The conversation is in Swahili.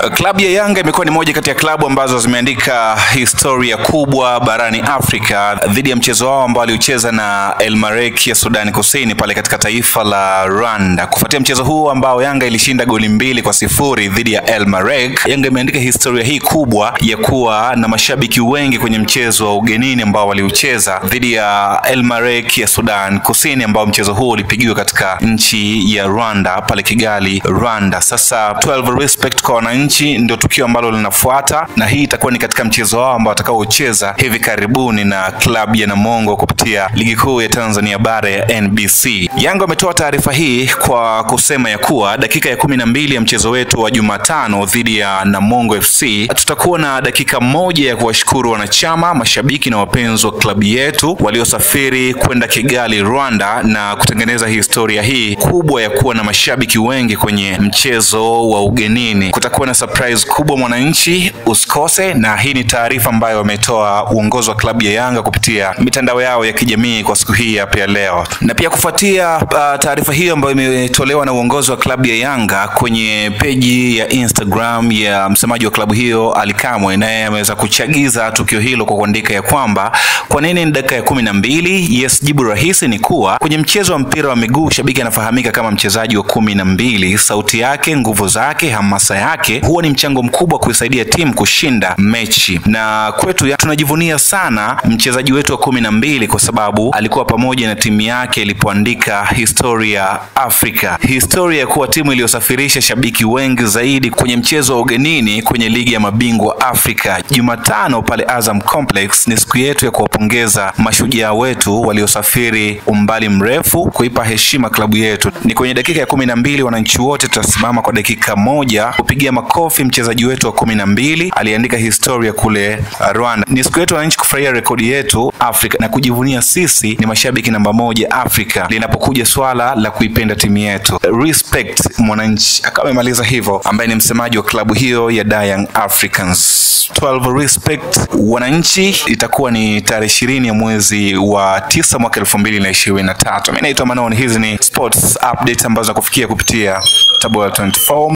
Klabu ya Yanga imekuwa ni moja kati ya klabu ambazo zimeandika historia kubwa barani Afrika dhidi ya mchezo wao ambao aliucheza na El Merreikh ya Sudani Kusini pale katika taifa la Rwanda. Kufuatia mchezo huu ambao Yanga ilishinda goli mbili kwa sifuri dhidi ya El Merreikh, Yanga imeandika historia hii kubwa ya kuwa na mashabiki wengi kwenye mchezo wa ugenini ambao waliucheza dhidi ya El Merreikh ya Sudan Kusini, ambao mchezo huu ulipigiwa katika nchi ya Rwanda pale Kigali, Rwanda. Sasa 12 respect kwa wananchi ndio tukio ambalo linafuata, na hii itakuwa ni katika mchezo wao ambao watakaocheza hivi karibuni na klabu ya Namungo kupitia ligi kuu ya Tanzania bara ya NBC. Yanga wametoa taarifa hii kwa kusema ya kuwa dakika ya kumi na mbili ya mchezo wetu wa Jumatano dhidi ya Namungo FC tutakuwa na dakika moja ya kuwashukuru wanachama, mashabiki na wapenzi wa klabu yetu waliosafiri kwenda Kigali, Rwanda na kutengeneza historia hii kubwa ya kuwa na mashabiki wengi kwenye mchezo wa ugenini. Kutakuwa na surprise kubwa mwananchi, usikose. Na hii ni taarifa ambayo wametoa uongozi wa klabu ya Yanga kupitia mitandao yao ya kijamii kwa siku hii hapa ya leo. Na pia kufuatia uh, taarifa hiyo ambayo imetolewa na uongozi wa klabu ya Yanga kwenye peji ya Instagram ya msemaji wa klabu hiyo Ali Kamwe, naye ameweza kuchagiza tukio hilo kwa kuandika ya kwamba kwa nini ni dakika ya kumi na mbili? Yes, jibu rahisi ni kuwa kwenye mchezo wa mpira wa miguu shabiki anafahamika kama mchezaji wa kumi na mbili. Sauti yake, nguvu zake, hamasa yake huwa ni mchango mkubwa kuisaidia timu kushinda mechi, na kwetu ya, tunajivunia sana mchezaji wetu wa kumi na mbili kwa sababu alikuwa pamoja na timu yake ilipoandika historia Afrika, historia ya kuwa timu iliyosafirisha shabiki wengi zaidi kwenye mchezo wa ugenini kwenye ligi ya mabingwa Afrika. Jumatano pale Azam Complex ni siku yetu ya kuwapongeza mashujaa wetu waliosafiri umbali mrefu kuipa heshima klabu yetu. Ni kwenye dakika ya kumi na mbili, wananchi wote tutasimama kwa dakika moja kupigia makofi mchezaji wetu wa kumi na mbili aliandika historia kule Rwanda. Ni siku yetu wananchi kufurahia rekodi yetu Afrika na kujivunia sisi ni mashabiki namba moja Afrika linapokuja swala la kuipenda timu yetu. Respect mwananchi, akawa amemaliza hivyo, ambaye ni msemaji wa klabu hiyo ya Young Africans. 12 respect wananchi, itakuwa ni tarehe ishirini ya mwezi wa tisa mwaka elfu mbili na ishirini na tatu. Mimi naitwa Manon, hizi ni sports update ambazo nakufikia kupitia Tabora 24